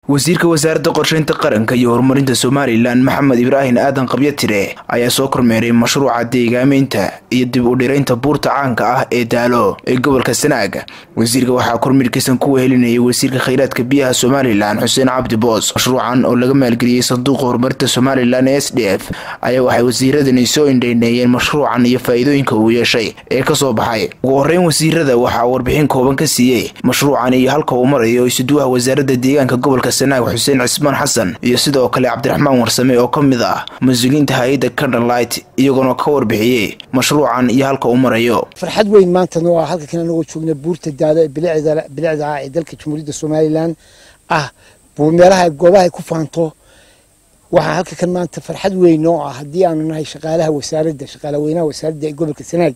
wasiirka wasaaradda qorsheynta qaranka iyo horumarinta somalilan maxamed ibraahim aadan qabyatire ayaa soo kormeeray mashruuca deegaameynta iyo dib u dhiraynta buurta caanka ah ee daalo ee gobolka sanaag wasiirka waxaa kormeerkiisan ku wehelinayay wasiirka kheyraadka biyaha somalilan xuseen cabdi boos mashruucan oo laga maalgeliyey sanduuqa horumarinta somalilan ee s d f ayaa waxay wasiiradani soo indheyneeyeen mashruucan iyo faa-iidooyinka uu yeeshay ee kasoo baxay ugu horeyn wasiirada waxaa warbixin kooban ka siiyey mashruucan iyo halka uu marayo isuduwaha wasaaradda deegaanka gobolka sanaag xuseen cismaan xasan iyo sidoo kale cabdiraxmaan warsame oo ka mid ah mas-uuliyiinta hay-adda candlelight iyagoona ka warbixiyey mashruucan iyo halka uu marayo farxad weyn maantana waa halka kan anagoo joogna buurta daado ee bilicda ah ee dalka jamhuuriyadda somalilan ah meelaha goobaha ay ku faanto waxaa halka kan maanta farxad weyn oo ah haddii aanu nahay shaqaalaha wasaaradda shaqaalaweynaha wasaaradda ee gobolka sanaag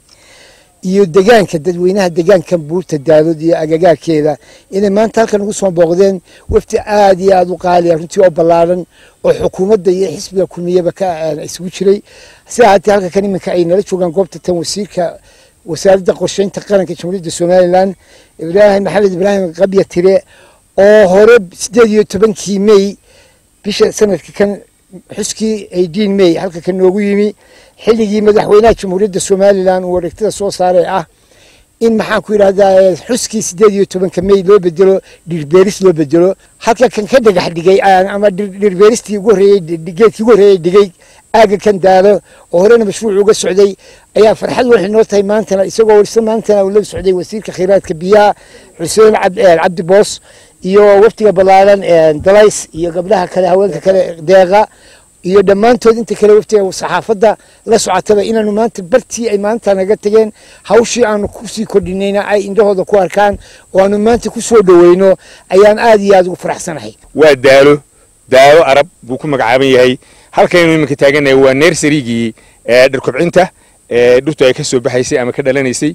iyo degaanka dadweynaha degaankan buurta daadood iyo agagaarkeeda inay maanta halkan ugu soo booqdeen wafti aada iyo aada u qaaliya runtii oo ballaaran oo xukuumadda iyo xisbiga kulmiyaba ka isugu jiray si ahaatee halka kan iminka ay nala joogaan goobta tan wasiirka wasaaradda qorsheynta qaranka jamhuuriyadda somalilan ibraahim maxamed ibraahim qabya tire oo hore sideed iyo tobankii may bisha sanadka kan xuskii eighteen may halka kan noogu yimi xilligii madaxweynaha jamhuuriyadda somalilan uu wareegtada soo saaray ah in maxaan ku yidhahdaa xuskii sideed iyo tobanka may loo bedelo dhirbeeris loo bedelo halka kan ka dhagax dhigay ama dhirbeeristii ugu horreeyey geedkii ugu horreeyey dhigay aaga kan daalo oo horena mashruuc uga socday ayaa farxad waxay noo tahay maantana isagoo warsa maantana uu la socday wasiirka kheyraadka biyaha xuseen cabdi boos iyo waftiga ballaaran dalays iyo gabdhaha kale haweenka kale deeqa iyo dhammaantood inta kale waftiga saxaafadda la socotaba inaanu maanta bartii ay maanta naga tageen hawshii aanu kusii kordhinayna ay indhahooda ku arkaan oo aanu maanta ku soo dhoweyno ayaan aada iyo aada ugu faraxsanahay waa daalo daalo arab buu ku magacaaban yahay halkaynu iminka taaganahay waa nersarigii dhirkobcinta dhirtu ay ka soo baxaysay ama ka dhalanaysay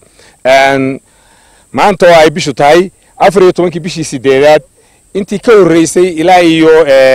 maanta oo ay bishu tahay afar iyo tobankii bishii sideedaad intii ka horreysay ilaa iyo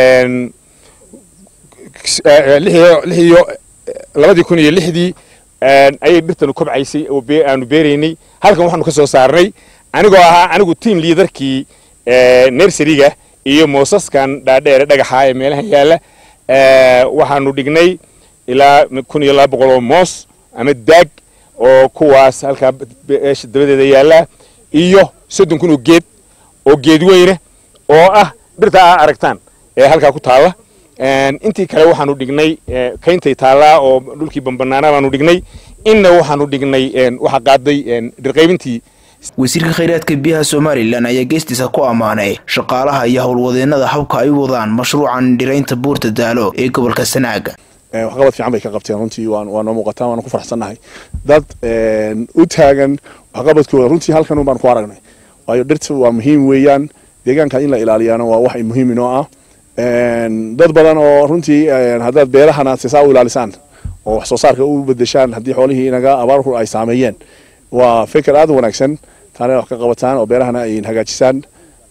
lix iyo labadii kun iyo lixdii ayay dhirtanu kobcaysay oo aanu beeraynay halkan waxaanu ka soo saarnay anigoo ahaa anigu tiam liadarkii nersariga iyo moosaskan dhaadheere dhagaxa ee meelaha yaalla waxaanu dhignay ilaa kun iyo laba boqol oo moos ama daag oo kuwaas halkaa dabadeeda yaalla iyo soddon kun oo geed oo geed weyne oo ah dhirta aa aragtaan ee halkaa ku taalla intii kale waxaanu dhignay kayntay taallaa oo dhulkii bambanaana baanu dhignay inna waxaanu dhignay waxa qaaday dhirqaybintii wasiirka kheyraadka biyaha somalilan ayaa geestiisa ku ammaanay shaqaalaha iyo howlwadeenada habka ay u wadaan mashruucan dhiraynta buurta daalo ee gobolka sanaaga waxqabad fiican bay ka qabteen runtii waa noo muuqataan waana ku faraxsannahay dad u taagan waxqabadkooda runtii halkan baan ku aragnay waayo dhirta waa muhiim weeyaan deegaanka in la ilaaliyaana waa wax muhiim inoo ah dad badan oo runtii haddaad beerahana sisaa u ilaalisaan oo wax soo saarka u bedeshaan haddii xoolihii inaga abaarku ay saameeyeen waa fikir aada u wanaagsan taana wax ka qabataan oo beerahana ay hagaajisaan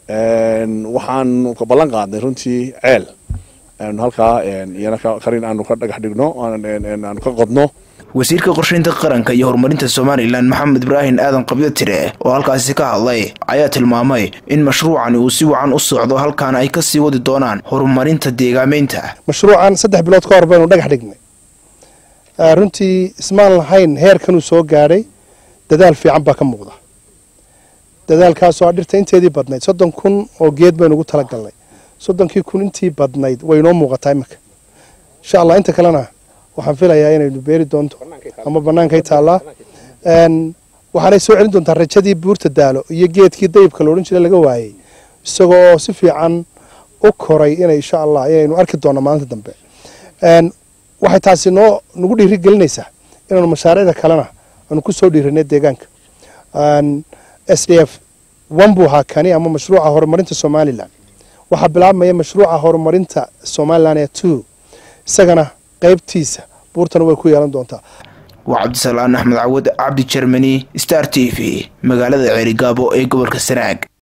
waxaan ballan qaadnay runtii ceel halkaa iyana karin aanu ka dhagax dhigno aanu ka qodno wasiirka qorsheynta qaranka iyo horumarinta somalilan maxamed ibraahim aadan qabyatire oo halkaasi ka hadlay ayaa tilmaamay in mashruucani uu si wacan u socdo halkaana ay ka sii wadi doonaan horumarinta deegaameynta mashruucan saddex bilood ka hor baynu dhagax dhignay runtii ismaan lahayn heerkanuu soo gaadhay dadaal fiican baa ka muuqda dadaalkaasoo a dhirta inteedii badnayd soddon kun oo geed baynu ugu talagalnay soddonkii kun intii badnayd way inoo muuqataa iminka insha allah inta kalena waxaan filayaa inaynu beeri doonto ama bannaankay taallaa waxaanay soo celin doontaa rajadii buurta daalo iyo geedkii dayibka la odhan jira laga waayey isagoo si fiican u koray inay insha allah inaynu arki doonno maalinta dambe waxay taasi noo nagu dhiiri gelinaysaa inaanu mashaariicda kalena aanu ku soo dhiiranay deegaanka s d f one buu ahaa kani ama mashruuca horumarinta somalilan waxaa bilaabmaya mashruuca horumarinta somalilan ee two isagana qaybtiisa buurtana way ku yeelan doontaa waa cabdisalaan axmed cawad cabdi jermani star t v magaalada ceerigaabo ee gobolka sanaag